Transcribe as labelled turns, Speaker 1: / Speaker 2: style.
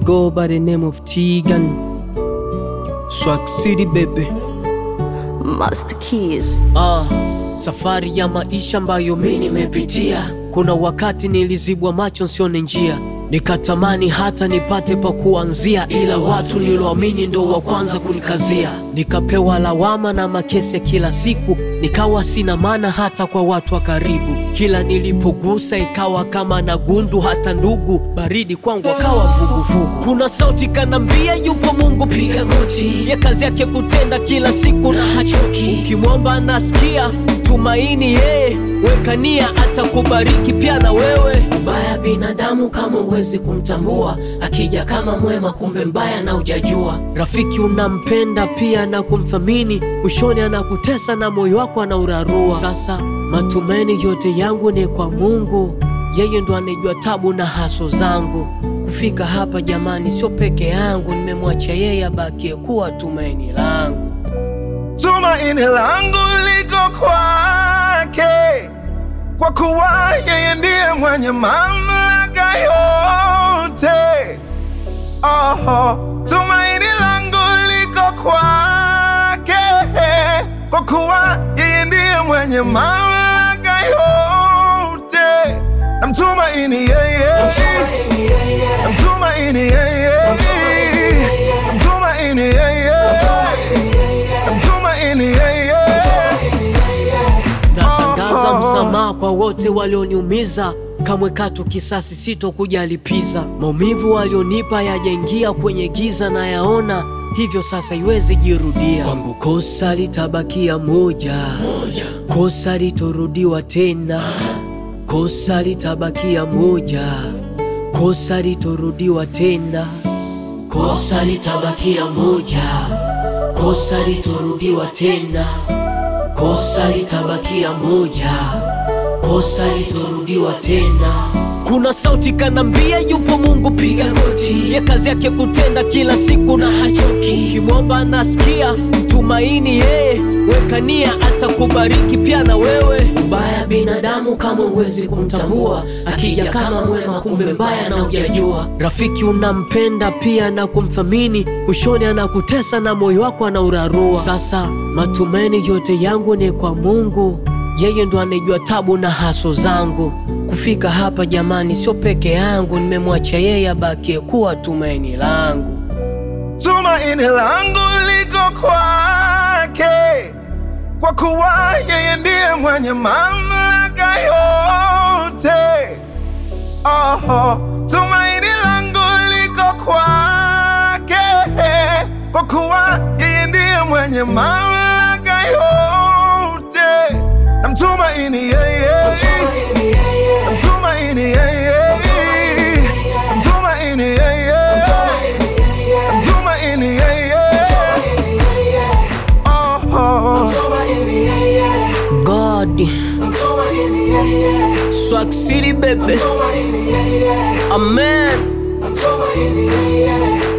Speaker 1: go by the name of Tegan. Swag City baby.
Speaker 2: Master Keys.
Speaker 1: Ah, safari ya maisha ambayo mi nimepitia. Kuna wakati nilizibwa macho nsione njia, nikatamani hata nipate pa kuanzia, ila watu niloamini ndo wa kwanza kunikazia. Nikapewa lawama na makese kila siku, nikawa sina maana hata kwa watu wa karibu. Kila nilipogusa ikawa kama na gundu, hata ndugu baridi kwangu akawa vuguvugu. Kuna sauti kanambia, yupo Mungu, piga goti, ya kazi yake kutenda kila siku na hachoki. Ukimwomba anasikia, tumaini yeye, weka nia atakubariki pia na wewe. Ubaya binadamu kama uwezi kumtambua, akija kama mwema, kumbe mbaya na ujajua. Rafiki unampenda pia na kumthamini, mwishoni anakutesa na moyo wako anaurarua. Sasa matumaini yote yangu ni kwa Mungu, yeye ndo anejua tabu na haso zangu. Kufika hapa jamani, sio peke yangu, nimemwacha yeye abakie kuwa tumaini langu.
Speaker 3: Tumaini langu liko kwake, kwa kuwa yeye ndiye mwenye mamlaka yote. Oh, tumaini langu liko kwake, kwa kuwa yeye ndiye mwenye mamlaka yote. Namtumaini yeye, namtumaini yeye, namtumaini yeye, namtumaini yeye.
Speaker 1: Natangaza
Speaker 3: Oh.
Speaker 1: msamaha kwa wote walioniumiza, kamwe katu kisasi sitokuja lipiza. Maumivu walionipa yajaingia kwenye giza na yaona, hivyo sasa iwezi jirudia. Kwangu kosa litabakia moja, moja. kosa litorudiwa tena, kosa litabakia moja, kosa litorudiwa tena, kosa litabakia moja, kosa litorudiwa tena kosa litabakia moja, kosa litorudiwa tena. Kuna sauti kanambia, yupo Mungu, piga goti, ya kazi yake kutenda kila siku na hachoki. Ukimwomba anasikia, mtumaini yeye, weka nia atakubariki pia na wewe. Ubaya binadamu kama uwezi kumtambua, akija kama mwema, kumbe mbaya na ujajua. Rafiki unampenda pia na kumthamini, mwishoni anakutesa na moyo wako anaurarua. Sasa matumaini yote yangu ni kwa Mungu, yeye ndo anejua tabu na haso zangu. Kufika hapa jamani, sio peke yangu, nimemwacha yeye abakie kuwa tumaini langu.
Speaker 3: Tumaini langu liko kwake, kwa kuwa yeye ndiye mwenye mamlaka yote. Oh, tumaini langu liko kwake, kwa kuwa yeye ndiye mwenye mamlaka yote. Namtumaini yeye, namtumaini yeye, namtumaini yeye, namtumaini yeye. Oh, oh.
Speaker 1: God, Swag City baby, Amen.